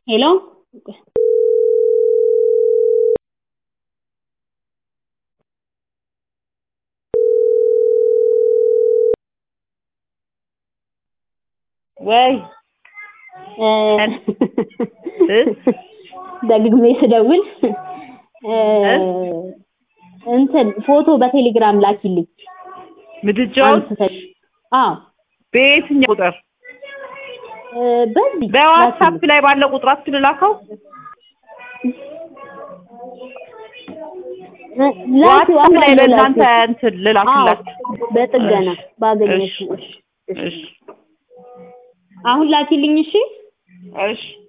ሄሎ ወይ ደግሜ ስደውል እንትን ፎቶ በቴሌግራም ላኪልኝ ምድጃውን አንስተሽ አዎ በየትኛው ቁጥር በዚህ በዋትሳፕ ላይ ባለው ቁጥራችን ላከው ዋትሳፕ ላይ ለእናንተ እንትን ልላክላችሁ በጥገና ባገኘሽ እሺ እሺ አሁን ላኪልኝ እሺ እሺ